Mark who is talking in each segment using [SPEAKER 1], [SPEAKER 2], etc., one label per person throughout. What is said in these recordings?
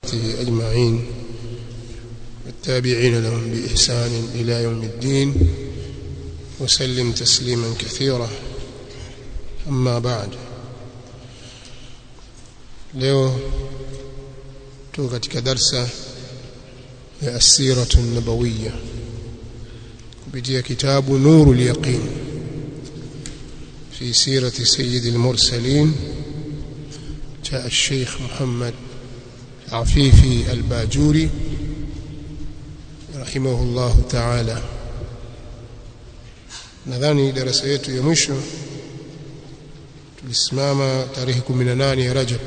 [SPEAKER 1] وصحابته أجمعين والتابعين لهم بإحسان إلى يوم الدين وسلم تسليما كثيرا أما بعد leo tuko katika darsa ya asiratu nabawiyya kupitia kitabu nurul yaqin fi sirati sayyidil mursalin cha الشيخ محمد عفيفي الباجوري رحمه الله تعالى nadhani darasa yetu ya mwisho tulisimama tarehe 18 ya Rajab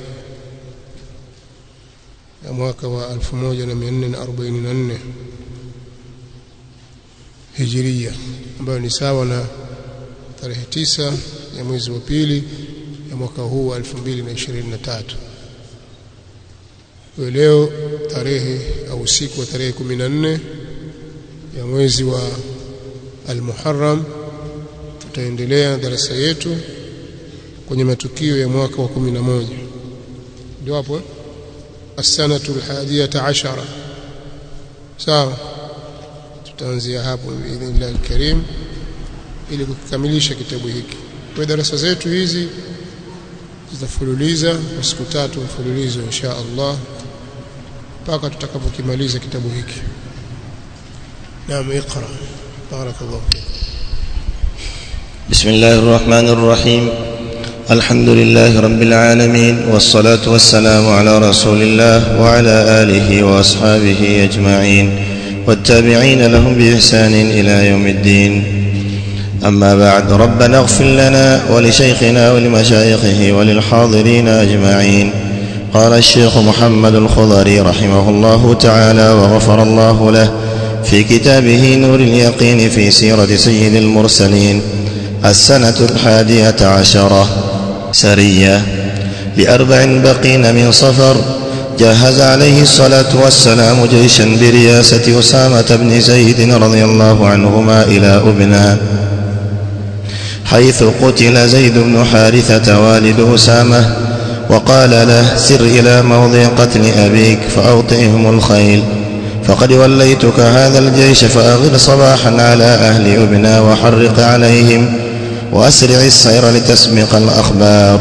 [SPEAKER 1] ya mwaka wa 1444 Hijiria ambayo ni sawa na tarehe tisa ya mwezi wa pili ya mwaka huu wa 2023 kwa leo tarehe au usiku wa tarehe 14 ya mwezi wa Al-Muharram tutaendelea na darasa yetu kwenye matukio ya mwaka wa 11 ndio hapo as-sanatu al-hadiyata ashara sawa tutaanzia hapo biidhnillah al-karim ili kukamilisha kitabu hiki kwa darasa zetu hizi zitafululiza kwa siku tatu mfululizo insha Allah mpaka tutakapokimaliza kitabu hiki naam iqra barakallahu fik
[SPEAKER 2] بسم الله الرحمن الرحيم الحمد لله رب العالمين والصلاة والسلام على رسول الله وعلى آله وأصحابه أجمعين والتابعين لهم بإحسان إلى يوم الدين أما بعد ربنا اغفر لنا ولشيخنا ولمشايخه وللحاضرين أجمعين قال الشيخ محمد الخضري رحمه الله تعالى وغفر الله له في كتابه نور اليقين في سيرة سيد المرسلين السنة الحادية عشرة سرية لأربع بقين من صفر جهز عليه الصلاة والسلام جيشا برياسة أسامة بن زيد رضي الله عنهما إلى أبنى حيث قتل زيد بن حارثة والد أسامة وقال له سر إلى موضع قتل أبيك فأوطئهم الخيل فقد وليتك هذا الجيش فأغر صباحا على أهل أبنى وحرق عليهم وأسرع السير لتسبق الأخبار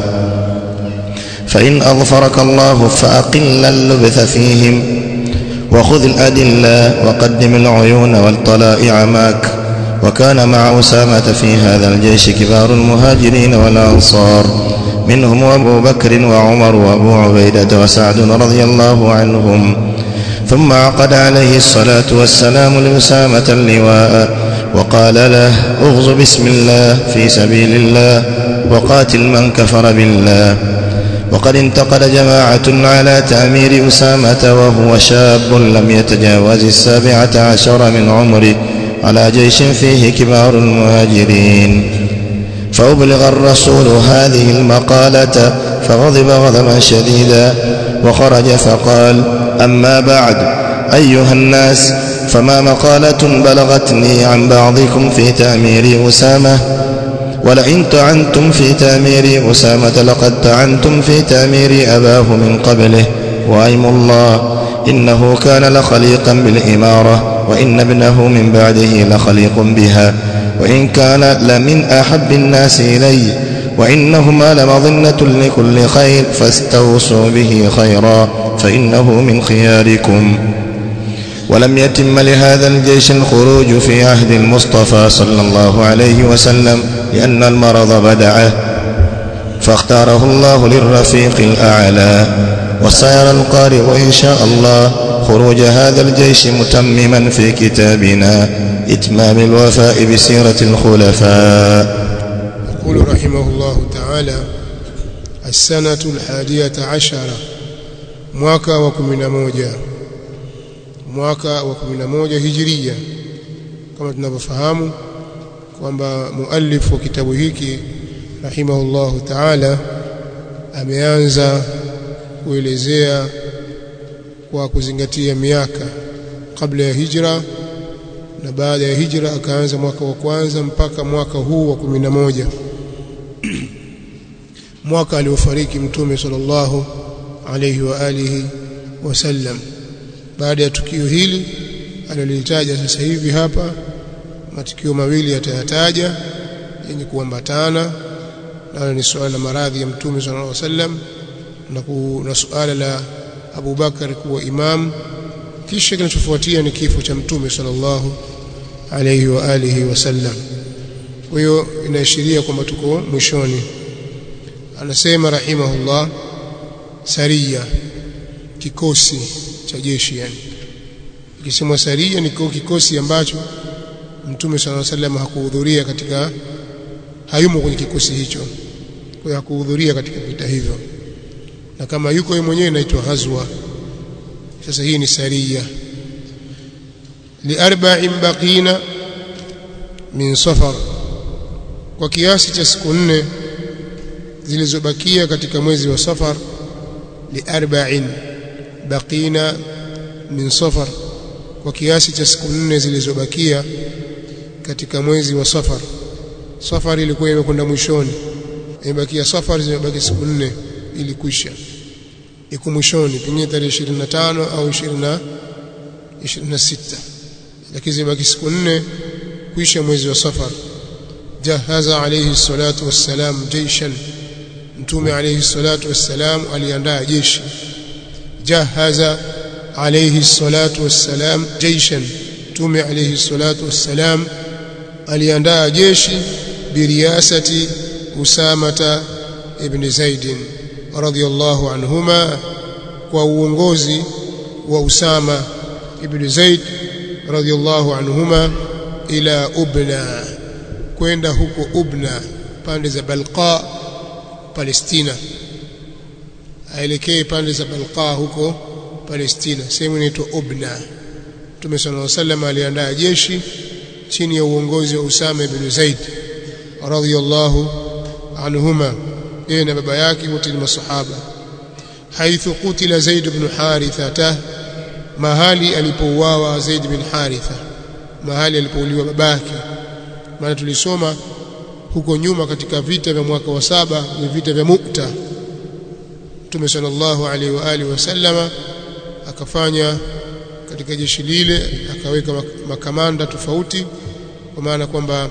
[SPEAKER 2] فإن أظفرك الله فأقل اللبث فيهم وخذ الأدلة وقدم العيون والطلائع معك وكان مع أسامة في هذا الجيش كبار المهاجرين والأنصار منهم أبو بكر وعمر وأبو عبيدة وسعد رضي الله عنهم ثم عقد عليه الصلاة والسلام لأسامة اللواء وقال له اغز بسم الله في سبيل الله وقاتل من كفر بالله وقد انتقد جماعة على تأمير أسامة وهو شاب لم يتجاوز السابعة عشر من عمره على جيش فيه كبار المهاجرين فأبلغ الرسول هذه المقالة فغضب غضبا شديدا وخرج فقال أما بعد أيها الناس فما مقالة بلغتني عن بعضكم في تأمير أسامة ولئن تعنتم في تأمير أسامة لقد تعنتم في تأمير أباه من قبله وأيم الله إنه كان لخليقا بالإمارة وإن ابنه من بعده لخليق بها وإن كان لمن أحب الناس إلي وإنهما لمظنة لكل خير فاستوصوا به خيرا فإنه من خياركم ولم يتم لهذا الجيش الخروج في عهد المصطفى صلى الله عليه وسلم لأن المرض بدعه فاختاره الله للرفيق الأعلى وسيرى القارئ إن شاء الله خروج هذا الجيش متمما في كتابنا إتمام الوفاء بسيرة الخلفاء
[SPEAKER 1] يقول رحمه الله تعالى السنة الحادية عشرة mwaka wa 11 mwaka wa 11 hijiria kama tunavyofahamu kwamba muallif wa kitabu hiki rahimahullahu ta'ala ameanza kuelezea kwa kuzingatia miaka kabla ya hijra na baada ya hijra akaanza mwaka wa kwanza mpaka mwaka huu wa 11 mwaka aliofariki mtume sallallahu alayhi wa alihi wasallam baada ya tukio hili alilolitaja sasa hivi hapa matukio mawili yatayataja yenye kuambatana nalo ni suala la maradhi ya mtume sallallahu alaihi wasallam na, na suala la Abu Bakar kuwa imam kisha kinachofuatia ni kifo cha mtume sallallahu alaihi wa alihi wasallam kwa hiyo inaashiria kwamba tuko mwishoni anasema rahimahullah saria kikosi cha jeshi yani ikisemwa saria ni kikosi ambacho mtume sallallahu alaihi wasallam hakuhudhuria katika hayumo kwenye kikosi hicho kwa hiyo hakuhudhuria katika vita hivyo na kama yuko yeye mwenyewe inaitwa ghazwa sasa hii ni saria liarba'in baqina min safar kwa kiasi cha siku nne zilizobakia katika mwezi wa safar liarba'in baqina min safar kwa kiasi cha siku nne zilizobakia katika mwezi wa safar safar ilikuwa imekwenda mwishoni imebakia safar zimebaki siku nne ili kuisha iko mwishoni pengine tarehe 25 au 20 26 lakini zimebaki siku nne kuisha mwezi wa safar jahaza alayhi salatu wassalam jaishan mtume alayhi salatu wassalam aliandaa jeshi jahaza alayhi salatu wassalam jaishan mtume alayhi salatu wassalam aliandaa jeshi biriyasati usamata ibn zaid radhiyallahu anhuma kwa uongozi wa usama ibn zaid radhiyallahu anhuma ila ubna kwenda huko ubna pande za balqa palestina aelekee pande za balqa huko palestina sehemu inaitwa ubna Mtume صلى الله عليه وسلم aliandaa jeshi chini ya uongozi wa Usama ibn Zaid radhiyallahu anhuma yeye na baba yake wote ni masahaba haithu qutila Zaid ibn Haritha mahali alipouawa Zaid bin Haritha mahali alipouliwa babake maana tulisoma huko nyuma katika vita vya mwaka wa saba ni vita vya Mukta Mtume sallallahu alaihi wa alihi wasallama akafanya katika jeshi lile akaweka makamanda tofauti kwa maana kwamba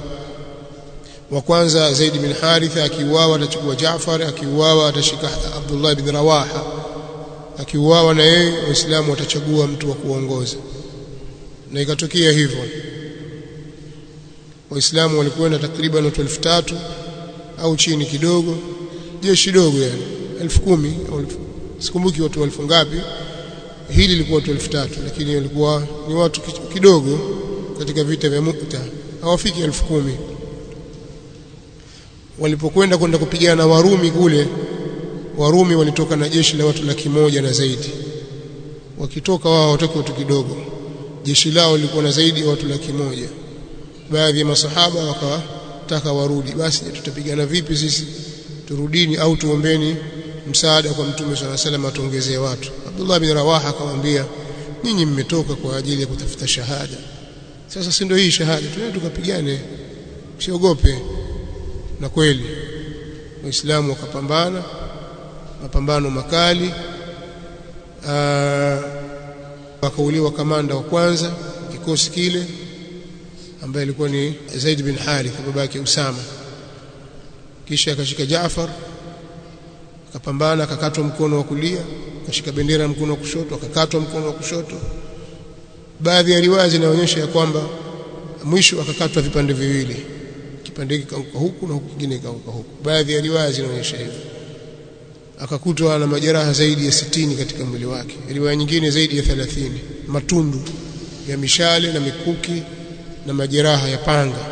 [SPEAKER 1] wa kwanza Zaid bin Haritha akiuawa atachukua Jaafar akiuawa atashika Abdullah bin Rawaha akiuawa na yeye waislamu watachagua mtu wa kuongoza na ikatokea hivyo waislamu walikwenda takriban watu 3000 au chini kidogo jeshi dogo yani 10000 au sikumbuki watu elfu ngapi hili lilikuwa watu 3000 lakini walikuwa ni watu kidogo katika vita vya Mukta hawafiki 10000 walipokwenda kwenda kupigana na Warumi kule Warumi walitoka na jeshi la watu laki moja na zaidi wakitoka wao watoke watu kidogo jeshi lao lilikuwa na zaidi ya watu laki moja baadhi ya masahaba wakataka warudi basi tutapigana vipi sisi turudini au tuombeni msaada kwa mtume swalla salam atuongezee watu Abdullah bin Rawaha akamwambia nyinyi mmetoka kwa ajili ya kutafuta shahada sasa si ndio hii shahada tuende tukapigane usiogope na kweli waislamu wakapambana mapambano makali akauliwa kamanda wa kwanza kikosi kile ambaye alikuwa ni Zaid bin Harith baba yake Usama kisha akashika Jaafar akapambana akakatwa mkono wa kulia akashika bendera mkono wa kushoto akakatwa mkono wa kushoto baadhi ya riwaya zinaonyesha ya kwamba mwisho akakatwa vipande viwili kipande hiki kauka huku na huku kingine kauka huku baadhi ya riwaya zinaonyesha hivyo akakutwa na majeraha zaidi ya sitini katika mwili wake riwaya nyingine zaidi ya 30 matundu ya mishale na mikuki na majeraha ya panga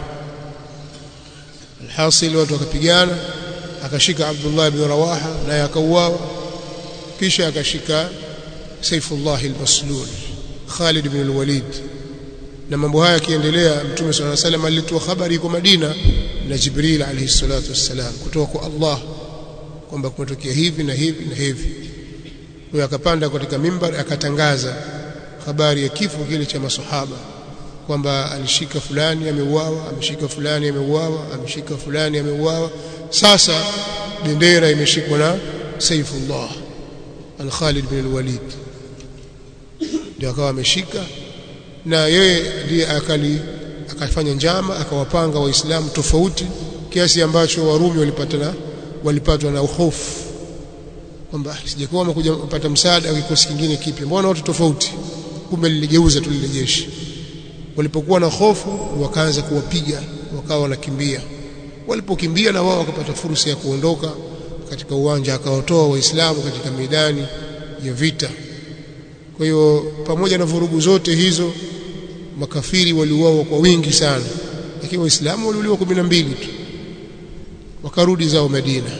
[SPEAKER 1] alhasil watu wakapigana akashika Abdullah ibn Rawaha naye akauawa kisha akashika Saifullah al-Maslul Khalid ibn al-Walid na mambo haya yakiendelea Mtume صلى الله عليه وسلم alitoa habari yuko Madina na Jibril alayhi salatu wassalam kutoka kwa Allah kwamba kumetokea hivi na hivi na hivi huyo akapanda katika mimbar akatangaza habari ya kifo kile cha masahaba kwamba alishika fulani ameuawa ameshika fulani ameuawa ameshika fulani ameuawa sasa bendera imeshikwa na Saifullah al-Khalid bin al-Walid ndio akawa ameshika na yeye ndiye akali akafanya njama akawapanga waislamu tofauti kiasi ambacho warumi walipatana walipatwa na hofu kwamba sijakuwa wamekuja kupata msaada wa kikosi kingine kipya mbona watu tofauti kumbe liligeuza tu lile jeshi walipokuwa na hofu wakaanza kuwapiga wakawa wanakimbia walipokimbia na wao wakapata fursa ya kuondoka katika uwanja akawatoa waislamu katika midani ya vita kwa hiyo pamoja na vurugu zote hizo makafiri waliuawa kwa wingi sana lakini waislamu waliuliwa kumi na mbili tu wakarudi zao Madina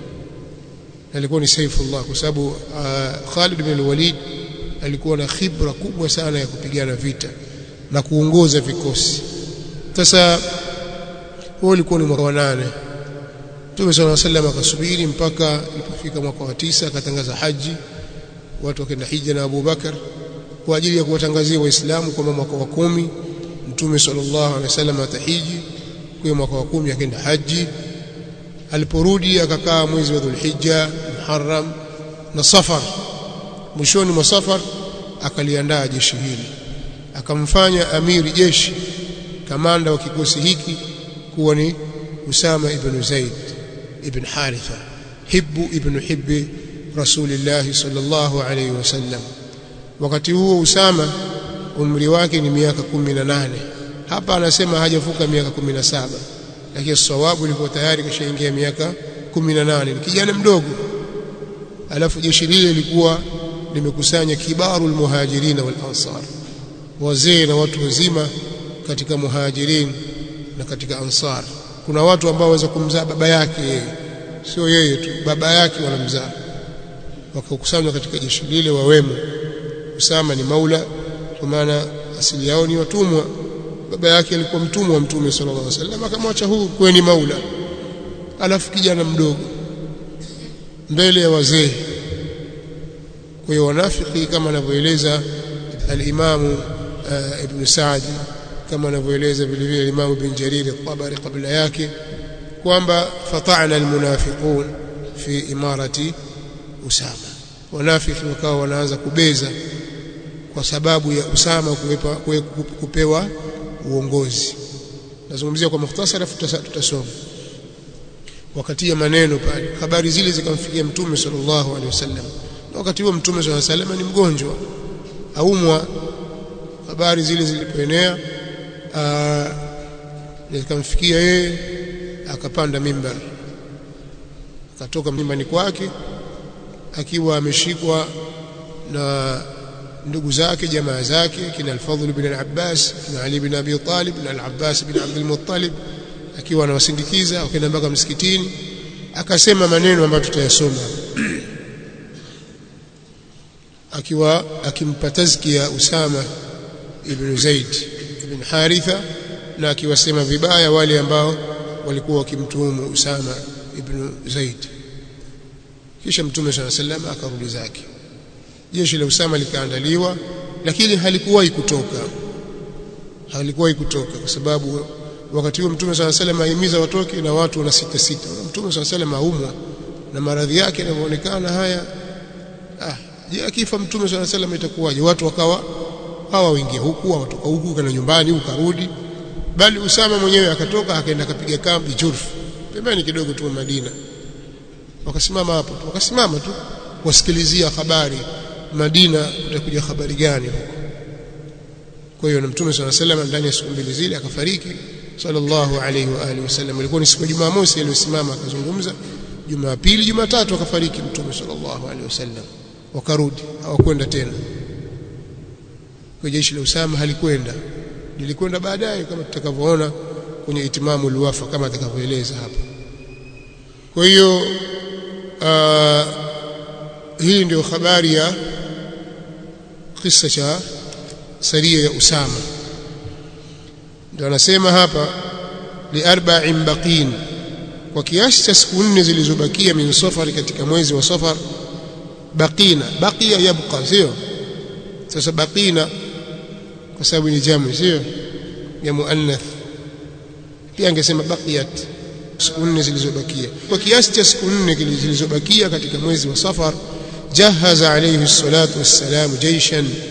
[SPEAKER 1] alikuwa ni Saifullah kwa sababu uh, Khalid bin al-Walid alikuwa na khibra kubwa sana ya kupigana vita na kuongoza vikosi sasa huo ulikuwa ni mwaka wa nane Mtume صلى الله عليه akasubiri mpaka ilipofika mwaka wa tisa akatangaza haji watu wakaenda hija na Abu Bakar kwa ajili ya kuwatangazia waislamu kwamba mwaka wa kumi Mtume sallallahu alaihi wasallam atahiji kwa mwaka wa kumi akaenda haji aliporudi akakaa mwezi wa Dhulhijja Muharram na Safar mwishoni mwa Safar akaliandaa jeshi hili akamfanya amiri jeshi kamanda wa kikosi hiki kuwa ni Usama ibn Zaid ibn Haritha hibbu ibn hibbi Rasulillah sallallahu alayhi wasallam wakati huo Usama umri wake ni miaka 18 hapa anasema hajavuka miaka 17 lakini sawabu ilikuwa tayari kishaingia miaka 18 ni kijana mdogo alafu jeshi lile lilikuwa limekusanya kibarul muhajirin wal ansar wazee na watu wazima katika muhajirin na katika ansar kuna watu ambao waweza kumzaa baba yake yeye sio yeye tu baba yake wanamzaa wakakusanywa katika jeshi lile wawemo Usama ni maula kwa maana asili yao ni watumwa baba yake alikuwa mtumwa wa mtume sallallahu alaihi wasallam akamwacha huu kuwa ni maula alafu kijana mdogo mbele ya wazee kwa hiyo wanafiki kama anavyoeleza al-Imam uh, Ibn Sa'di kama anavyoeleza vile vile Imam Ibn Jarir al-Tabari kabla yake kwamba fata'na al-munafiqun fi imarati Usama wanafiki wakawa wanaanza kubeza kwa sababu ya Usama kuwepa, kupewa uongozi nazungumzia kwa mukhtasara tutasoma wakati ya maneno pale habari zile zikamfikia mtume sallallahu alaihi wasallam na wakati huo mtume sallallahu alaihi wasallam ni mgonjwa aumwa habari zile zilipoenea zikamfikia yeye akapanda mimbar akatoka mimbani kwake akiwa ameshikwa na ndugu zake jamaa zake kina al-Fadhl ibn al-Abbas kina Ali ibn Abi Talib na al-Abbas ibn Abdul Muttalib akiwa anawasindikiza wakaenda mpaka msikitini akasema maneno ambayo tutayasoma akiwa akimpa tazkia Usama ibn Zaid ibn Haritha na akiwasema vibaya wale ambao walikuwa wakimtuhumu Usama ibn Zaid kisha mtume swalla sallam akarudi zake jeshi la Usama likaandaliwa lakini halikuwahi kutoka halikuwahi kutoka kwa sababu wakati huo mtume swalla sallam ahimiza watoke na watu wana sita sita mtume swalla sallam aumwa na maradhi yake yanavyoonekana haya ah je akifa mtume swalla sallam itakuwaje watu wakawa hawa waingia huku watoka huku kana nyumbani ukarudi bali Usama mwenyewe akatoka akaenda akapiga kambi Jurf pembeni kidogo tu Madina wakasimama hapo tu wakasimama tu wasikilizia habari Madina utakuja habari gani huko kwa hiyo na mtume swalla sallam ndani ya siku mbili zile akafariki sallallahu alayhi wa alihi wasallam ilikuwa ni siku ya Jumamosi aliyosimama akazungumza Jumapili Jumatatu akafariki mtume sallallahu alayhi wasallam wakarudi hawakwenda tena kwa jeshi la Usama halikwenda lilikwenda baadaye kama tutakavyoona kwenye itimamu luwafa kama atakavyoeleza hapa kwa hiyo uh, hii ndio habari ya kisa cha saria ya Usama ndio anasema hapa li arba'in baqin kwa kiasi cha siku nne zilizobakia min safari katika mwezi wa safar baqina baqiya yabqa sio sasa baqina kwa sababu ni jamu sio ya muannath pia angesema baqiyat siku nne zilizobakia kwa kiasi cha siku nne zilizobakia katika mwezi wa safar jahaza alayhi salatu wassalam jaishan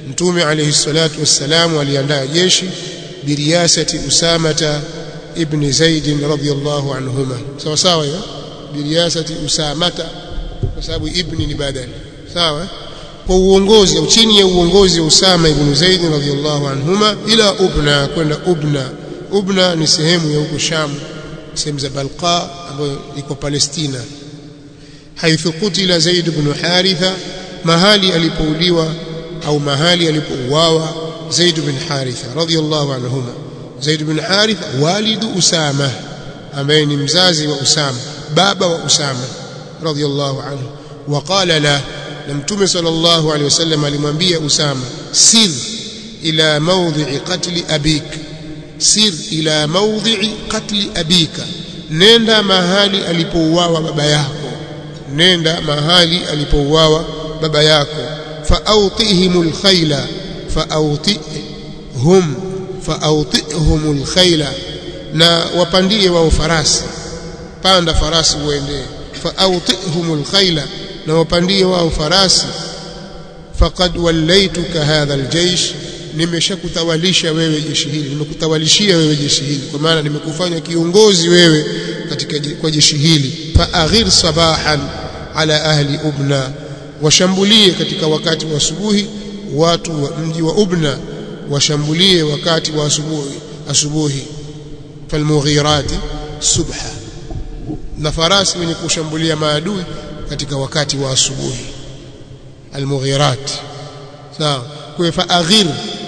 [SPEAKER 1] mtume alayhi salatu wassalamu aliandaa jeshi biriyasati usamata ibn zaid radhiyallahu anhuma sawa sawa hiyo biriyasati usamata kwa sababu ibni ni badali sawa kwa uongozi au chini ya uongozi wa Usama ibn Zaid radhiyallahu anhuma ila Ubna kwenda Ubna Ubna ni sehemu ya huko Sham sehemu za Balqa ambayo iko Palestina haithu kutila Zaid ibn Haritha mahali alipouliwa au mahali alipouawa Zaid ibn Haritha radhiyallahu anhuma Zaid ibn Haritha walidu Usama ambaye ni mzazi wa Usama baba wa Usama radhiyallahu anhu waqala la na mtume sallallahu alaihi wasallam alimwambia Usama sir ila mawdhi'i qatli abik sir ila mawdhi'i qatli abika nenda mahali alipouawa baba yako nenda mahali alipouawa baba yako fa'awtihimul khayla fa'awtihum fa'awtihumul khayla na wapandie wao farasi panda farasi uendee fa'awtihumul khayla na wapandie wao farasi faqad wallaituka hadha aljaysh nimeshakutawalisha wewe jeshi hili nimekutawalishia wewe jeshi hili kwa maana nimekufanya kiongozi wewe katika kwa jeshi hili fa aghir sabahan ala ahli ubna washambulie katika wakati wa asubuhi watu wa mji wa ubna washambulie wakati wa asubuhi asubuhi falmughirati subha na farasi wenye kushambulia maadui katika wakati wa asubuhi almughirat sawa kwa fa aghir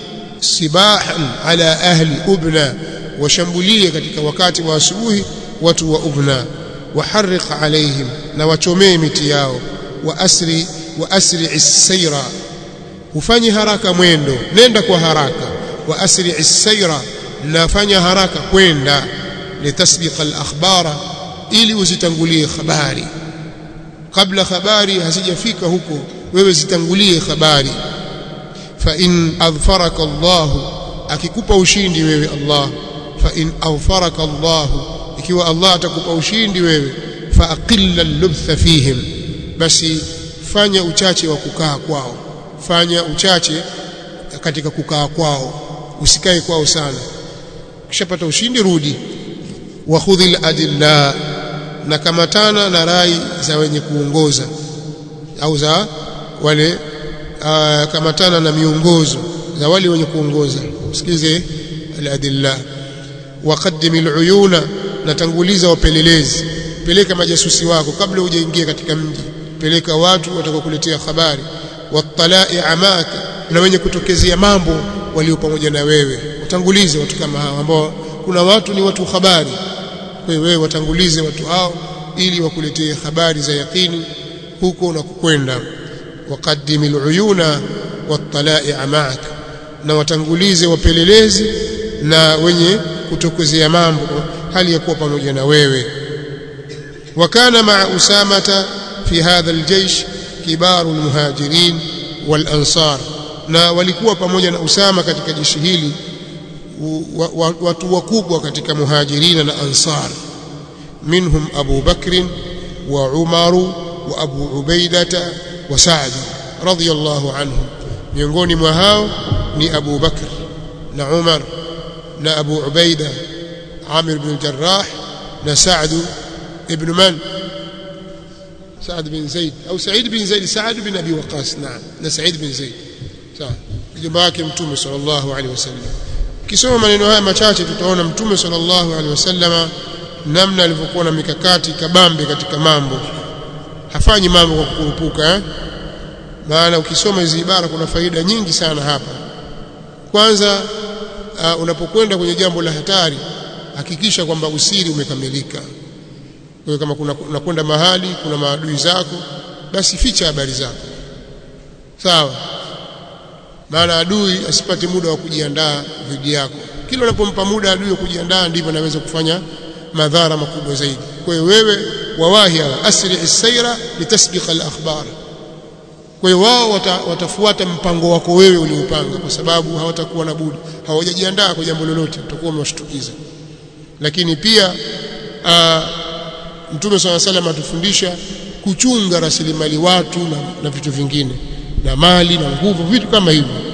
[SPEAKER 1] sibahan ala ahli ubna washambulie katika wakati wa asubuhi watu wa ubna waharriq alaihim na wachomee miti yao wa asri wa asri as-sayra ufanye haraka mwendo nenda kwa haraka wa asri as-sayra na fanya haraka kwenda litasbiqa al-akhbara ili uzitangulie habari kabla habari hazijafika huko wewe zitangulie habari fa in adfaraka Allah akikupa ushindi wewe Allah fa in adfaraka Allah ikiwa Allah atakupa ushindi wewe fa aqilla al-lubtha fihim basi fanya uchache wa kukaa kwao fanya uchache katika kukaa kwao usikae kwao sana ukishapata ushindi rudi wa khudhil adilla na kamatana na rai za wenye kuongoza au za wale aa, kamatana na miongozo za wale wenye kuongoza usikize aladilla waqaddim aluyuna natanguliza wapelelezi peleka majasusi wako kabla hujaingia katika mji peleka watu watakokuletea habari watalai amaka na wenye kutokezea mambo walio pamoja na wewe utangulize watu kama hao ambao kuna watu ni watu habari kwa hiyo wewe watangulize watu hao ili wakuletee habari za yakini huko unakokwenda waqaddim aluyuna watalai amaka na watangulize wapelelezi na wenye kutokezea mambo hali ya kuwa pamoja na wewe وكان مع أسامة في هذا الجيش كبار المهاجرين والأنصار na walikuwa pamoja na Usama katika jeshi hili watu wakubwa katika muhajirina na ansar minhum Abu Bakr wa Umar wa Abu Ubaidata wa Sa'd radiyallahu anhum miongoni mwa hao ni Abu Bakr na Umar na Abu Ubaida Amir bin Jarrah na Sa'd ابن من سعد بن زيد أو سعيد بن زيد سعد بن أبي وقاص نعم سعيد بن زيد sawa mjomba wake mtume sallallahu alaihi wasallam kisoma maneno haya machache tutaona mtume sallallahu alaihi wasallama namna alivyokuwa na mikakati kabambe katika mambo hafanyi mambo kwa kukurupuka eh? maana ukisoma hizi ibara kuna faida nyingi sana hapa kwanza uh, unapokwenda kwenye jambo la hatari hakikisha kwamba usiri umekamilika kwa hiyo kama kuna unakwenda mahali kuna maadui zako basi ficha habari zako sawa maana adui asipate muda wa kujiandaa dhidi yako kila unapompa muda adui wa kujiandaa ndivyo anaweza kufanya madhara makubwa zaidi kwa hiyo wewe wawahi asri as-sayra litasbiqa al-akhbar kwa hiyo wao wata, watafuata mpango wako wewe uliopanga kwa sababu hawatakuwa na budi hawajajiandaa kwa jambo lolote utakuwa umewashtukiza lakini pia aa, Mtume swalla salam atufundisha kuchunga rasilimali watu na, na vitu vingine na mali na nguvu vitu kama hivyo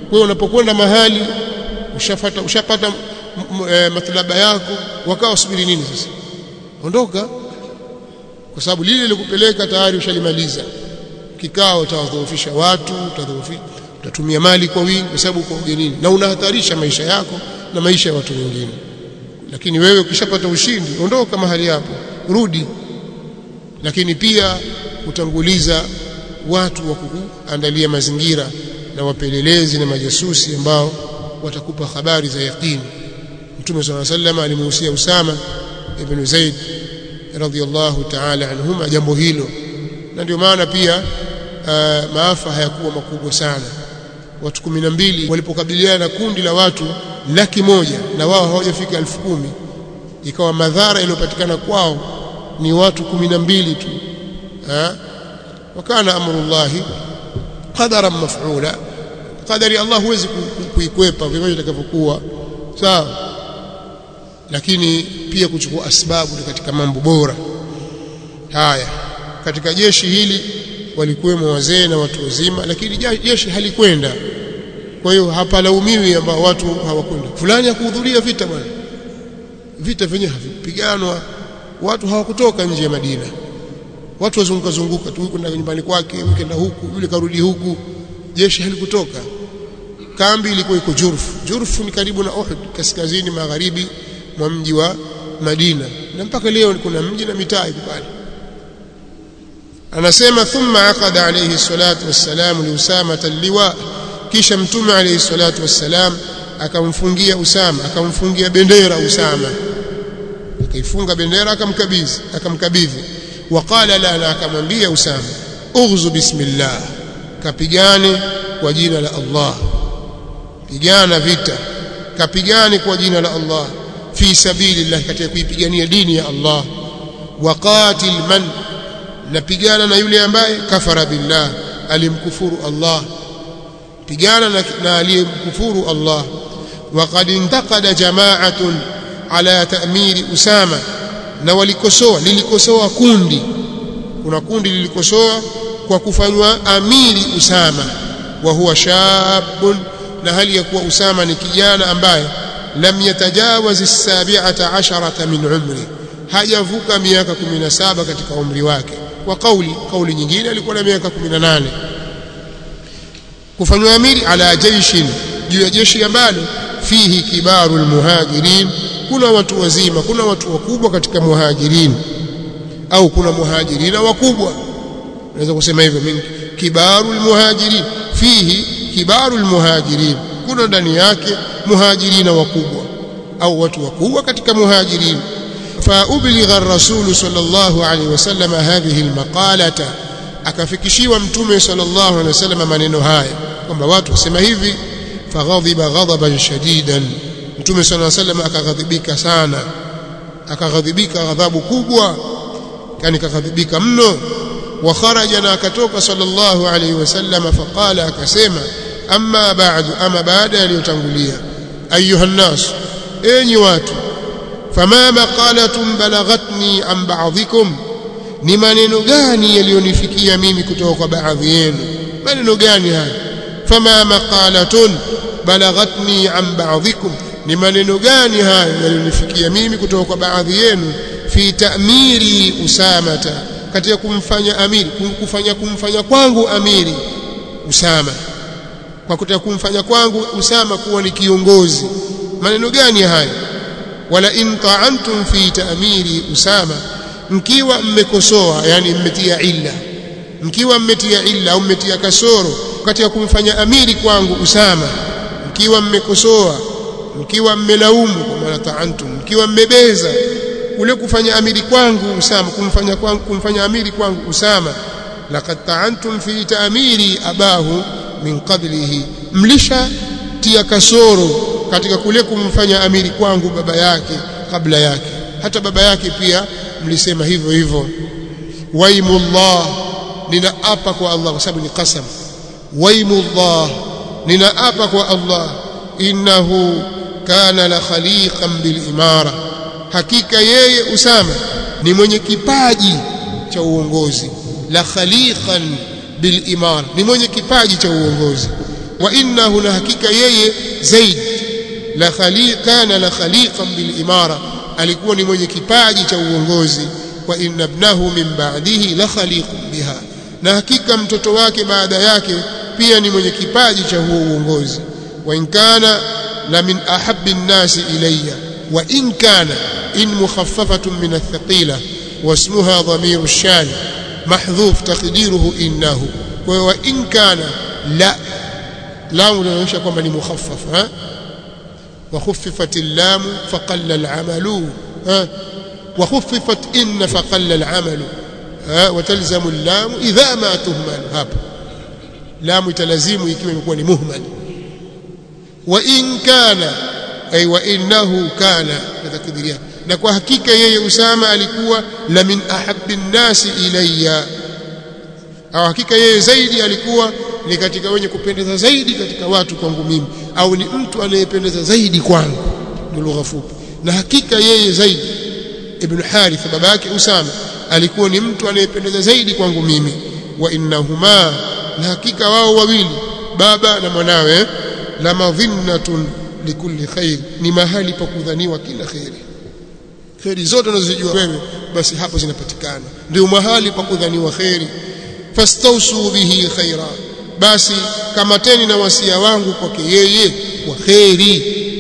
[SPEAKER 1] kwa hiyo unapokwenda mahali ushafata ushapata e, matlaba yako wakawa usubiri nini sasa ondoka kwa sababu lile lilikupeleka tayari ushalimaliza kikao utawadhoofisha watu utadhoofisha utatumia mali kwa wingi kwa sababu uko ugenini na unahatarisha maisha yako na maisha ya watu wengine lakini wewe ukishapata ushindi ondoka mahali hapo rudi lakini pia utanguliza watu wa kukuandalia mazingira na wapelelezi na majasusi ambao watakupa habari za yaqini Mtume صلى الله عليه وسلم alimuhusia Usama ibn Zaid radhiyallahu ta'ala anhuma jambo hilo na ndio maana pia uh, maafa hayakuwa makubwa sana watu kumi na mbili walipokabiliana na kundi la watu laki moja na wao hawajafika elfu kumi ikawa madhara yaliyopatikana kwao ni watu kumi na mbili tu ha? wakana amrullahi qadaran maf'ula qadari Allah huwezi kuikwepa vivyo itakavyokuwa sawa lakini pia kuchukua asbabu ni katika mambo bora haya katika jeshi hili walikuwemo wazee na watu wazima lakini jeshi halikwenda kwa hiyo hapalaumiwi ambao watu hawakwenda fulani hakuhudhuria vita bwana vita vyenyewe havipiganwa watu hawakutoka nje ya Madina watu wazunguka zunguka tu kwenda nyumbani kwake wikenda huku yule karudi huku jeshi halikutoka kambi ilikuwa iko Jurf Jurf ni karibu na Uhud kaskazini magharibi mwa mji wa Madina na mpaka leo kuna mji na mitaa iko pale anasema thumma aqada alayhi salatu wassalam li Usama liwa kisha mtume alayhi salatu wassalam akamfungia Usama akamfungia bendera Usama akaifunga bendera akamkabidhi akamkabidhi waqala la na akamwambia Usama ughzu bismillah kapigane kwa jina la Allah pigana vita kapigane kwa jina la Allah fi sabilillah katika kuipigania dini ya Allah waqatil man napigana na yule ambaye kafara billah alimkufuru Allah pigana na, na aliyemkufuru Allah waqad intaqada jama'atun ala ta'miri Usama na walikosoa lilikosoa kundi kuna kundi lilikosoa kwa kufanywa amiri Usama wa huwa shabun na hali ya kuwa Usama ni kijana ambaye lam yatajawaz as-sabi'ata asharata min umri hajavuka miaka 17 katika umri wake kwa kauli kauli nyingine alikuwa na miaka 18 kufanywa amiri ala jaishin juu ya jeshi ambalo fihi kibarul muhajirin kuna watu wazima kuna watu wakubwa katika muhajirin au kuna muhajirina wakubwa naweza kusema hivyo mimi kibarul muhajirin fihi kibarul muhajirin kuna ndani yake muhajirina wakubwa au watu wakubwa katika muhajirin فأبلغ الرسول صلى الله عليه وسلم هذه المقالة akafikishiwa mtume sallallahu alaihi wasallam maneno haya kwamba watu wasema hivi faghadhiba ghadaban shadidan mtume sallallahu alaihi wasallam akaghadhibika sana akaghadhibika ghadhabu kubwa yani kaghadhibika mno wa kharaja na akatoka sallallahu alaihi wasallam faqala akasema amma ba'du ama baada yaliyotangulia ayuha nas enyi watu fama maqalatun balaghatni an ba'dhikum ni maneno gani yaliyonifikia mimi kutoka kwa baadhi yenu maneno gani haya fama maqalatun balaghatni an ba'dhikum ni maneno gani haya yaliyonifikia mimi kutoka kwa baadhi yenu fi ta'miri usamata katika kumfanya amiri kufanya kumfanya kwangu amiri usama kwa kutaka kumfanya kwangu usama kuwa ni kiongozi maneno gani haya wala in ta'antum fi ta'miri usama mkiwa mmekosoa yani mmetia illa mkiwa mmetia illa au mmetia kasoro katika kumfanya amiri kwangu usama mkiwa mmekosoa mkiwa mmelaumu kwa maana ta'antum mkiwa mmebeza ule kufanya amiri kwangu usama kumfanya kwangu kumfanya amiri kwangu usama laqad ta'antum fi ta'miri abahu min qablihi mlisha tia kasoro katika kule kumfanya amiri kwangu baba yake kabla yake hata baba yake pia mlisema hivyo hivyo waimullah ninaapa kwa Allah kwa sababu ni qasam waimullah ninaapa kwa Allah innahu kana la khaliqan bil imara hakika yeye Usama ni mwenye kipaji cha uongozi la khaliqan bil imara ni mwenye kipaji cha uongozi wa innahu na hakika yeye zaid la khaliqana la khaliqan bil imara alikuwa ni mwenye kipaji cha uongozi wa inna ibnahu min ba'dihi la khaliqun biha na hakika mtoto wake baada yake pia ni mwenye kipaji cha huo uongozi wa in kana la min ahabbi an-nasi ilayya wa in kana in mukhaffafatun min ath-thaqila واسمها ضمير الشان محذوف تقديره إنه وإن كان لا لام لنشا كما مخفف ها وخففت اللام فقل العمل ها وخففت إن فقل العمل ها وتلزم اللام إذا ما تهمل هاب لام تلزيم يكون يكون مهمل وإن كان أي وإنه كان تقديرها na kwa hakika yeye Usama alikuwa la min ahabbi nnasi ilayya au hakika yeye zaidi alikuwa ni katika wenye kupendeza zaidi katika watu kwangu mimi au ni mtu anayependeza zaidi kwangu ni lugha fupi na hakika yeye zaidi ibn Harith baba yake Usama alikuwa ni mtu anayependeza zaidi kwangu mimi wa innahuma na hakika wao wawili baba na mwanawe la madhinnatun likulli khair ni mahali pa kudhaniwa kila khairi kheri zote unazojua wewe basi hapo zinapatikana ndio mahali pa kudhaniwa kheri fastausu bihi khaira basi kamateni na wasia wangu kwake yeye kwa kheri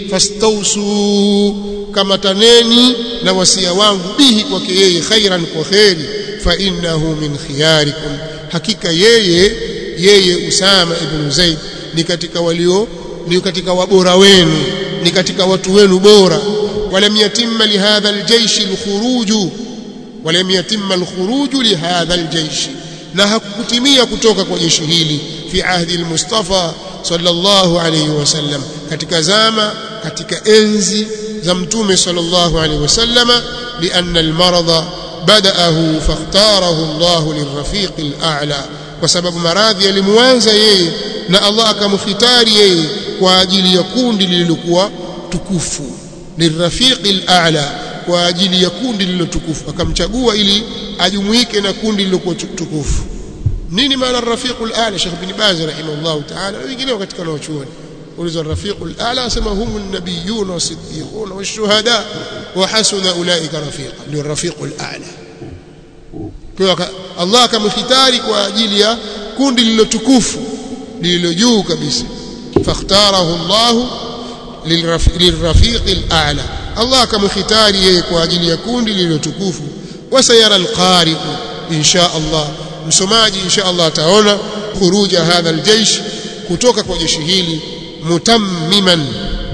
[SPEAKER 1] fastausu kamataneni na wasia wangu bihi kwake yeye khairan kwa kheri fa innahu min khiyarikum hakika yeye yeye Usama ibn Zaid ni katika walio ni katika wabora wenu ni katika watu wenu bora ولم يتم لهذا الجيش الخروج ولم يتم الخروج لهذا الجيش na hakukutimia kutoka kwa jeshi hili fi ahdi al-Mustafa sallallahu alayhi wasallam katika zama katika enzi za mtume sallallahu alayhi wasallama lianna al-marada badaahu fakhtarahu Allah lirrafiq al-a'la kwa sababu maradhi yalimuanza yeye na Allah akamkhitari yeye kwa ajili ya kundi lililokuwa tukufu lirafiqi al-a'la kwa ajili ya kundi lililotukufu akamchagua ili ajumuike na kundi lililokuwa tukufu nini maana rafiqu al-a'la Sheikh bin Baz rahimahullah ta'ala na wengineo katika wanachuoni ulizo rafiqu al-a'la asema humu an-nabiyyun was-siddiqun wash-shuhada wa hasuna ulaika rafiqa ndio rafiqu al-a'la kwa Allah akamkhitari kwa ajili ya kundi lililotukufu lililo juu kabisa fakhtarahu Allah lilrafiq al-a'la Allah kamkhitari yeye kwa ajili ya kundi lililotukufu wasayara al-qari insha Allah msomaji insha Allah ataona khuruja hadha al-jaysh kutoka kwa jeshi hili mutammiman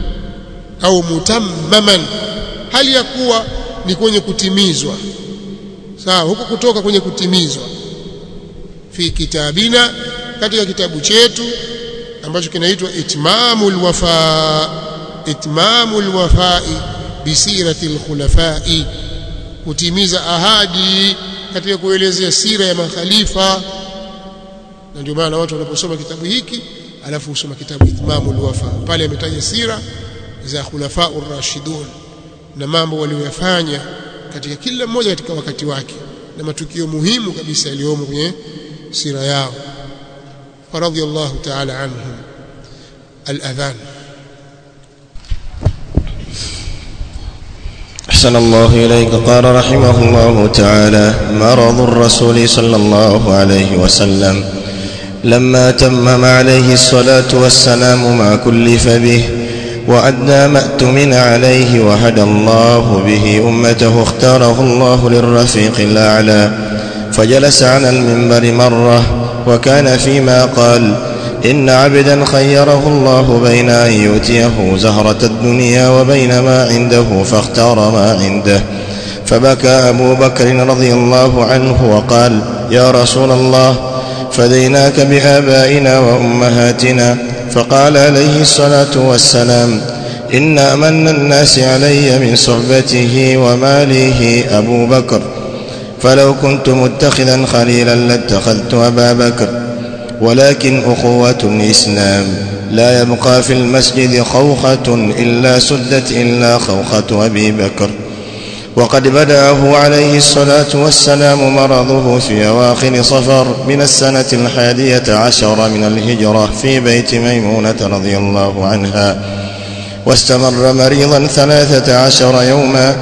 [SPEAKER 1] au mutammaman hali ya kuwa ni kwenye kutimizwa sawa huko kutoka kwenye kutimizwa fi kitabina katika kitabu chetu ambacho kinaitwa itmamul wafa itmamul wafai bisirati alkhulafai kutimiza ahadi katika kuelezea sira ya makhalifa na ndio maana watu wanaposoma kitabu hiki alafu usoma kitabu itmamul wafa pale ametaja sira za khulafa ar-rashidun na mambo waliyofanya katika kila mmoja katika wakati wake na matukio muhimu kabisa yaliyomo kwenye sira yao فرضي الله تعالى عنهم الأذان
[SPEAKER 2] أحسن الله إليك قال رحمه الله تعالى مرض الرسول صلى الله عليه وسلم لما تمم عليه الصلاة والسلام ما كلف به وأدى ما اؤتمن عليه وهدى الله به أمته اختاره الله للرفيق الأعلى فجلس على المنبر مرة وكان فيما قال إن عبدا خيره الله بين أن يؤتيه زهرة الدنيا وبين ما عنده فاختار ما عنده فبكى أبو بكر رضي الله عنه وقال يا رسول الله فديناك بآبائنا وأمهاتنا فقال عليه الصلاة والسلام إن أمن الناس علي من صحبته وماله أبو بكر فلو كنت متخذا خليلا لاتخذت أبا بكر ولكن أخوة الإسلام لا يبقى في المسجد خوخة إلا سدت إلا خوخة أبي بكر وقد بدأه عليه الصلاة والسلام مرضه في أواخر صفر من السنة الحادية عشر من الهجرة في بيت ميمونة رضي الله عنها واستمر مريضا ثلاثة عشر يوما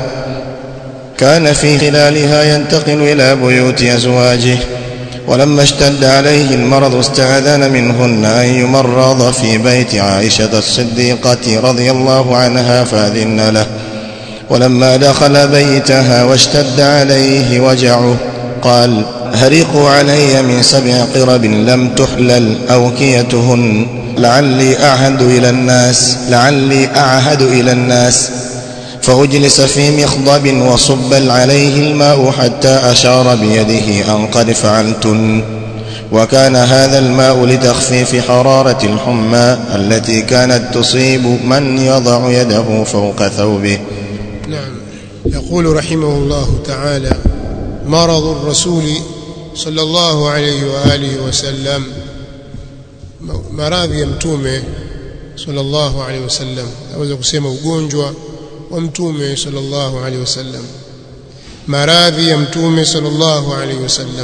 [SPEAKER 2] كان في خلالها ينتقل إلى بيوت أزواجه ولما اشتد عليه المرض استأذن منهن أن يمرض في بيت عائشة الصديقة رضي الله عنها فأذن له ولما دخل بيتها واشتد عليه وجعه قال هرقوا علي من سبع قرب لم تحلل أوكيتهن لعلي أعهد إلى الناس لعلي أعهد إلى الناس فأجلس في مخضب وصب عليه الماء حتى أشار بيده أن قد فعلتن وكان هذا الماء لتخفيف حرارة الحمى التي كانت تصيب من يضع يده فوق ثوبه
[SPEAKER 1] نعم يقول رحمه الله تعالى مرض الرسول صلى الله عليه وآله وسلم maradhi ya mtume sallallahu alaihi wasallam naweza kusema ugonjwa wa mtume sallallahu alaihi wasallam maradhi ya mtume sallallahu alaihi wasallam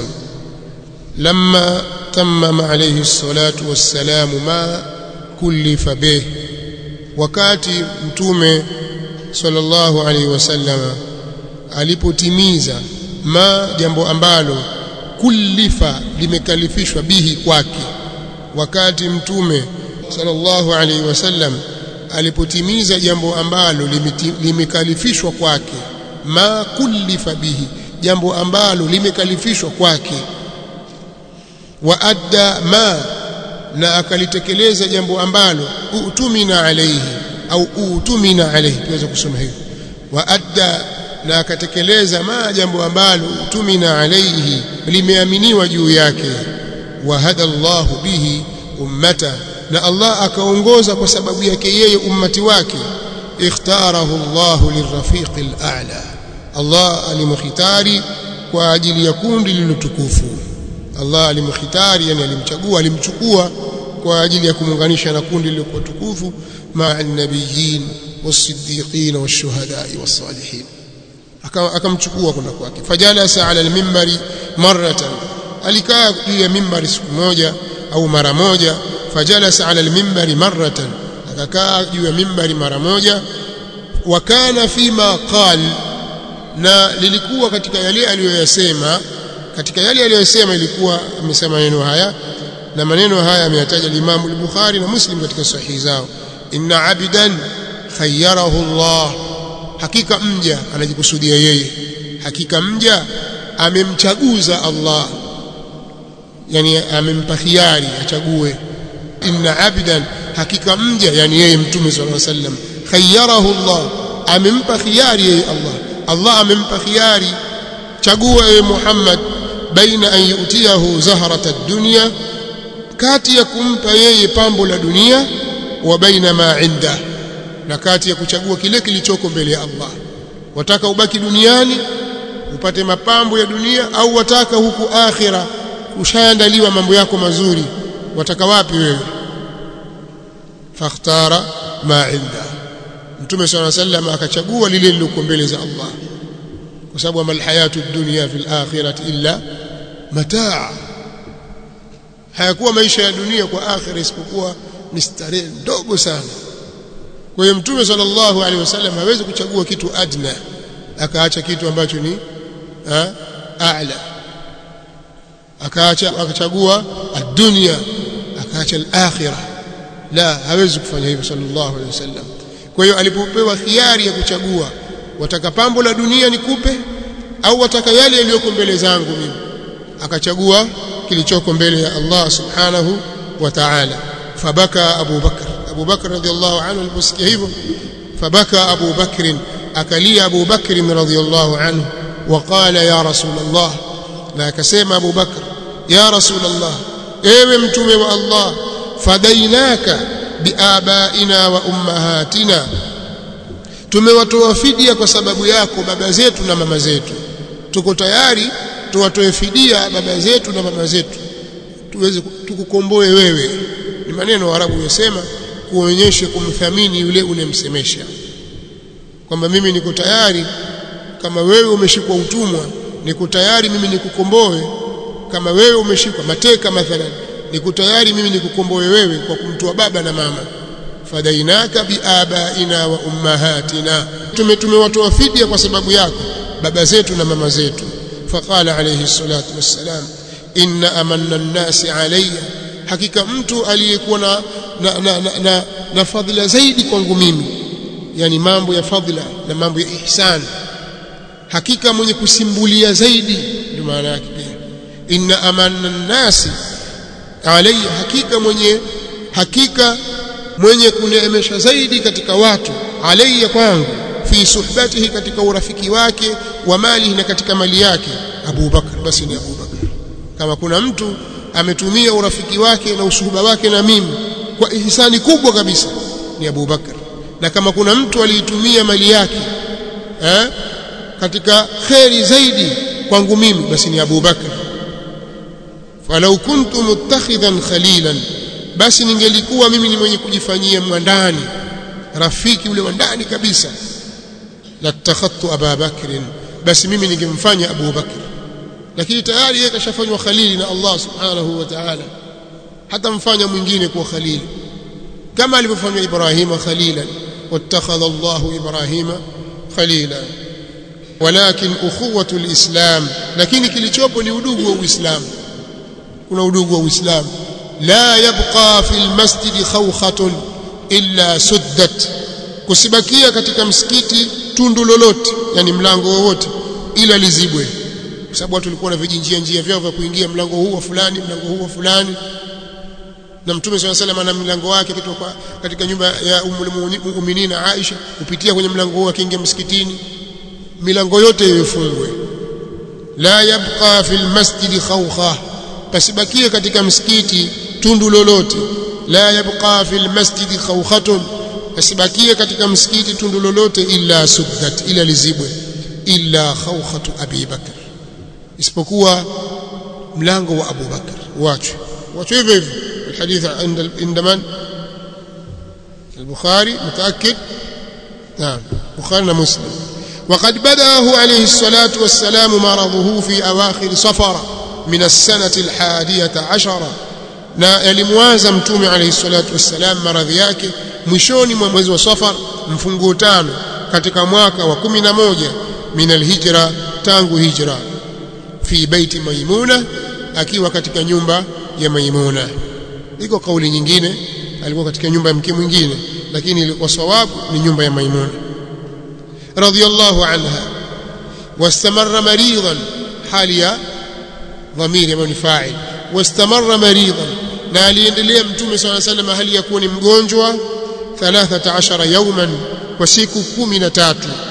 [SPEAKER 1] lamma tammama alayhi salatu wassalam ma kullifa bih wakati mtume sallallahu alaihi wasallam alipotimiza ma jambo ambalo kullifa limekalifishwa bihi kwake wakati mtume sallallahu alaihi wasallam alipotimiza jambo ambalo limekalifishwa kwake ma kullifa bihi jambo ambalo limekalifishwa kwake wa adda ma na akalitekeleza jambo ambalo utumina alaihi au utumina alaihi tuweza kusoma hivyo wa adda na akatekeleza ma jambo ambalo utumina alaihi limeaminiwa juu yake wa hada Allahu bihi ummata na Allah akaongoza kwa sababu yake yeye ummati wake ikhtarahu Allah lirafiq al-a'la Allah alimkhitari kwa ajili ya kundi lililotukufu Allah alimkhitari yani alimchagua alimchukua kwa ajili ya kumuunganisha na kundi lililokuwa tukufu ma'a an-nabiyyin was-siddiqin wash-shuhada'i was-salihin akamchukua kuna kwake fajalasa ala al-minbari marratan alikaa juu ya mimbari siku moja au mara moja fajalasa ala al-minbari marratan akakaa juu ya mimbari mara moja wa kana fima qal na lilikuwa katika yale aliyoyasema katika yale aliyosema ilikuwa amesema maneno haya na maneno haya ameyataja Imam al-Bukhari na Muslim katika sahihi zao inna abidan khayyarahu Allah hakika mja anajikusudia yeye hakika mja amemchaguza Allah yani amempa khiari achague inna abidan hakika mja yani yeye mtume sallallahu alaihi wasallam khayyarahu Allah amempa khiari yeye Allah Allah amempa khiari chagua ewe Muhammad baina an yutiyahu zahrata dunya kati ya kumpa yeye pambo la dunia wa baina ma inda na kati ya kuchagua kile kilichoko mbele ya Allah wataka ubaki duniani upate mapambo ya dunia au wataka huku akhira ushaandaliwa mambo yako mazuri wataka wapi wewe fakhtara ma inda mtume swalla sallam akachagua lile lililo mbele za Allah kwa sababu amal hayatu dunya fil akhirati illa mataa hayakuwa maisha ya dunia kwa akhira isipokuwa ni starehe ndogo sana kwa hiyo mtume sallallahu alaihi wasallam hawezi kuchagua kitu adna akaacha kitu ambacho ni a'la akaacha akachagua ad-dunya akaacha al-akhirah la hawezi kufanya hivyo sallallahu alaihi wasallam kwa hiyo alipopewa khiari ya kuchagua wataka pambo la dunia nikupe au wataka yale yaliyoko mbele zangu mimi akachagua kilichoko mbele ya Allah subhanahu wa ta'ala fabaka Abu Bakr Abu Bakr radhiallahu anhu aliposikia hivyo fabaka Abu Bakr akalia Abu Bakr radhiallahu anhu وقال يا رسول الله na akasema Abu Bakr ya Rasulullah ewe mtume wa Allah fadainaka biabaina wa ummahatina tumewatoa fidia kwa sababu yako baba zetu na mama zetu tuko tayari tuwatoe fidia baba zetu na mama zetu tuweze tukukomboe wewe ni maneno Waarabu yasema kuonyesha kumthamini yule unemsemesha kwamba mimi niko tayari kama wewe umeshikwa utumwa niko tayari mimi nikukomboe kama wewe umeshikwa mateka mathalan niko tayari mimi nikukomboe wewe kwa kumtoa baba na mama fadainaka biabaina wa ummahatina tume tumewatoa fidia kwa sababu yako baba zetu na mama zetu faqala alayhi salatu wassalam inna amanna an-nasi alayya hakika mtu aliyekuwa na na, na, na, na, na fadhila zaidi kwangu mimi yani mambo ya fadhila na mambo ya ihsan hakika mwenye kusimbulia zaidi ndio maana yake pia inna amanna an-nasi alayya hakika mwenye hakika mwenye kuneemesha zaidi katika watu alayya kwangu fi suhbatihi katika urafiki wake wa mali na katika mali yake Abu Bakar basi ni Abu Bakar kama kuna mtu ametumia urafiki wake na usuhuba wake na mimi kwa ihsani kubwa kabisa ni Abu Bakar na kama kuna mtu aliitumia mali yake eh, katika kheri zaidi kwangu mimi basi ni Abu Bakar falau kuntu muttakhidhan khalilan basi ningelikuwa mimi ni mwenye kujifanyia mwandani rafiki ule wa ndani kabisa latakhadtu Aba Bakr basi mimi ningemfanya Abu Bakr lakini tayari yeye kashafanywa khalili na Allah subhanahu wa ta'ala hata mfanya mwingine kuwa khalili kama alivyofanywa Ibrahima khalilan wattakhadha Allah Ibrahima khalila walakin ukhuwatu alislam lakini kilichopo ni udugu wa Uislamu kuna udugu wa Uislamu la yabqa fil masjidi khawkhatun illa suddat kusibakia katika msikiti tundu lolote yani mlango wowote ila lizibwe kwa sababu watu walikuwa na vijinjia njia vyao vya kuingia mlango huu wa fulani mlango huu wa fulani na mtume swalla salam ana mlango wake kutoka katika nyumba ya ummul mu'minin Aisha kupitia kwenye mlango huu akiingia msikitini milango yote ifungwe la yabqa fil masjid khawkha pasibakie katika msikiti tundu lolote la yabqa fil masjid khawkhatun pasibakie katika msikiti tundu lolote illa suddat ila lizibwe illa khawkhatu abi bakr isipokuwa mlango wa Abu Bakar wachwe wachwe hivyo hivyo الحديث عند عند من البخاري متأكد نعم بخاري ومسلم وقد بدأه عليه الصلاة والسلام مرضه في أواخر صفر من السنة الحادية عشرة na yalimwaza mtume alayhi salatu wassalam maradhi yake mwishoni mwa mwezi wa Safar mfunguo tano katika mwaka wa 11 min alhijra tangu hijra fi baiti maimuna akiwa katika nyumba ya maimuna iko kauli nyingine alikuwa katika nyumba ya mke mwingine lakini ilikuwa sawabu ni nyumba ya maimuna radhiyallahu anha wastamarra maridan hali ya dhamiri ambayo ni fa'il wastamarra maridan na aliendelea mtume swalla sallam hali ya kuwa ni mgonjwa 13 yawman kwa siku 13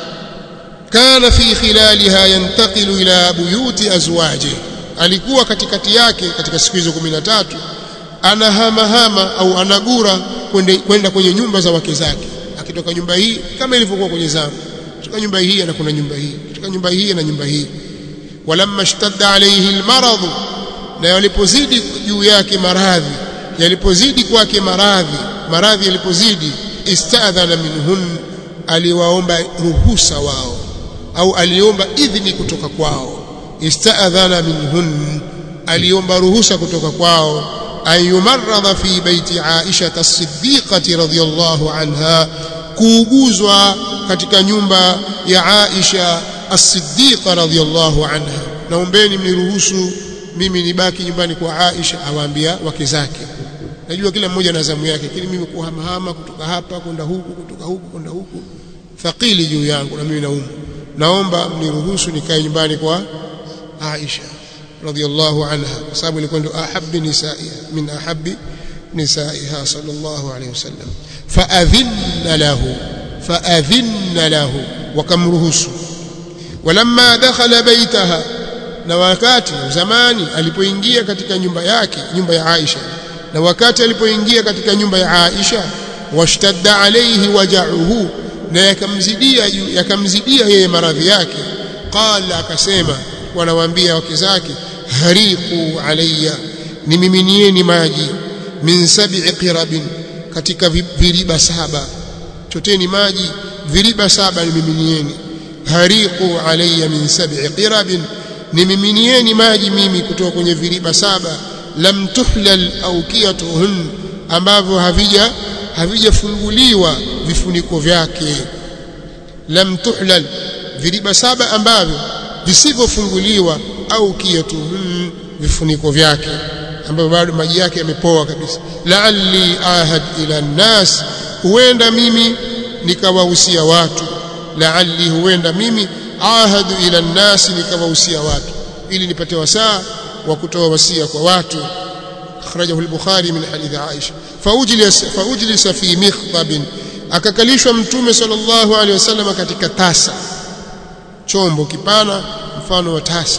[SPEAKER 1] kana fi khilaliha yantaqilu ila buyuti azwaji alikuwa katikati yake katika siku hizo 13 anahamahama au anagura kwenda kwenye nyumba za wake zake akitoka nyumba hii kama ilivyokuwa kwenye zamu kutoka nyumba hii na kuna nyumba hii kutoka nyumba hii na nyumba hii walamma ishtadda alayhi almarad na yalipozidi juu yake maradhi yalipozidi kwake maradhi maradhi yalipozidi istadhana minhun aliwaomba ruhusa wao au aliomba idhini kutoka kwao istadhana minhun aliomba ruhusa kutoka kwao أن يمرض في بيت عائشة الصديقة رضي الله عنها kuuguzwa katika nyumba ya Aisha as-Siddiqa radhiyallahu anha naombeni mniruhusu mimi nibaki nyumbani kwa Aisha awaambia wake zake najua kila mmoja na zamu yake lakini mimi kuhamahama kutoka hapa kwenda huku kutoka huku kwenda huku thaqili juu yangu na mimi naumu naomba mniruhusu nikae nyumbani kwa Aisha radhiyallahu anha kwa sababu ilikuwa ndio ahabbi nisaiha min ahabbi nisaiha sallallahu alayhi wasallam faadhinna lahu faadhinna lahu wakamruhusu walamma dakhala baitaha na wakati zamani alipoingia katika nyumba yake nyumba ya Aisha na wakati alipoingia katika nyumba ya Aisha washtadda alayhi waja'uhu na yakamzidia yakamzidia yeye maradhi yake qala akasema wanawaambia wake zake hariqu alayya nimiminieni maji min sab'i qirabin katika viriba saba choteni maji viriba saba nimiminieni hariqu alayya min sab'i qirabin nimiminieni maji mimi kutoka kwenye viriba saba lam tuhlal awqiyatuhun ambavyo havija havijafunguliwa vifuniko vyake lam tuhlal viriba saba ambavyo visivyofunguliwa au kiyatuhun vifuniko vyake ambavyo bado maji yake yamepoa kabisa la'alli ahad ila nnas huenda mimi nikawahusia watu la'alli huenda mimi ahad ila nnas nikawahusia watu ili nipate wasaa wa kutoa wasia kwa watu akhrajahu al-bukhari min hadith aisha faujlis faujlis fi mikhdab akakalishwa mtume sallallahu alaihi wasallam katika tasa chombo kipana mfano wa tasa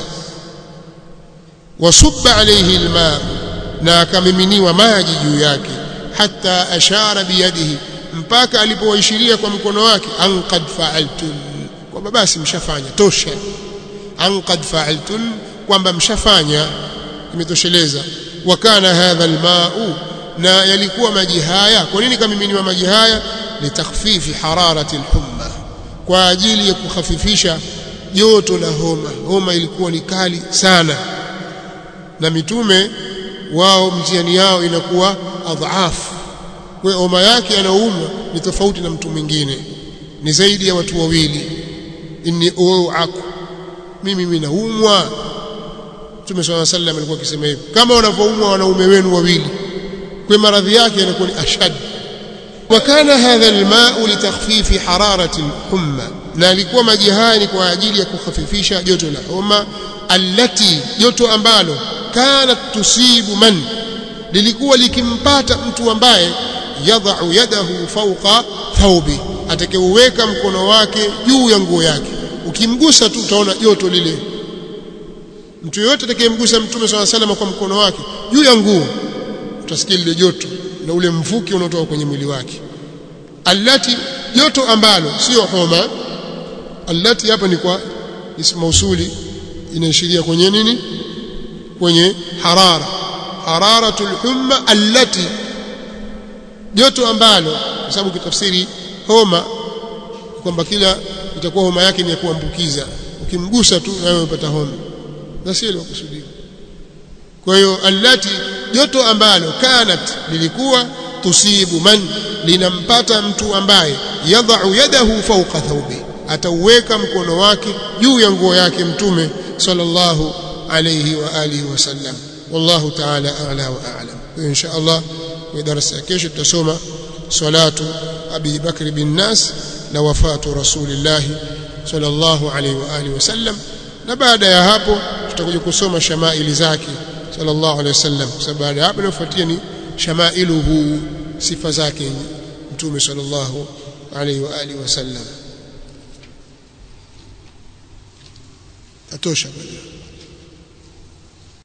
[SPEAKER 1] wasubba alayhi alma na akamiminiwa maji juu yake hata ashara biyadihi mpaka alipoishiria kwa mkono wake an qad fa'altun kwamba basi mshafanya tosha an qad fa'altun kwamba mshafanya imetosheleza wa kana hadha alma'u na yalikuwa maji haya kwa nini kamiminiwa maji haya litakhfifi hararati alhumma kwa ajili ya kukhafifisha joto la homa homa ilikuwa ni kali sana na mitume wao mtihani yao inakuwa adhafu kwa homa yake anaumwa ni tofauti na mtu mwingine ni zaidi ya watu wawili inni uaku mimi mimi naumwa Mtume swalla alayhi wasallam alikuwa akisema hivyo kama wanavyoumwa wanaume wenu wawili kwa maradhi yake yanakuwa ni ashad وكان هذا الماء لتخفيف حرارة الحمى na alikuwa maji haya ni kwa ajili ya kukhafifisha joto la homa allati joto ambalo kanat tusibu man lilikuwa likimpata mtu ambaye yadhau yadahu fawqa thawbi atakayeuweka mkono wake juu ya nguo yake ukimgusa tu utaona joto lile mtu yoyote atakayemgusa mtume swalla salama kwa mkono wake juu ya nguo utasikia lile joto na ule mvuke unaotoka kwenye mwili wake allati joto ambalo sio homa allati hapa ni kwa ismu mausuli inaashiria kwenye nini kwenye harara hararatul humma allati joto ambalo kwa sababu kitafsiri homa kwamba kila itakuwa homa yake ni ya kuambukiza ukimgusa tu nawe unapata homa na sio ile kusudia kwa hiyo allati joto ambalo kanat lilikuwa tusibu man linampata mtu ambaye yadhau yadahu fawqa thawbi atauweka mkono wake juu ya nguo yake mtume sallallahu alayhi wa alihi wasallam wallahu ta'ala a'la wa a'lam insha Allah kwa darasa ya kesho tutasoma salatu abi bakr bin nas na wafatu rasulillah sallallahu alayhi wa alihi wasallam na baada ya hapo tutakuja kusoma shamaili zake sallallahu alayhi wasallam kwa sababu baada ya hapo inafuatia ni shamailuhu sifa zake mtume sallallahu alayhi wa alihi wasallam atosha bwana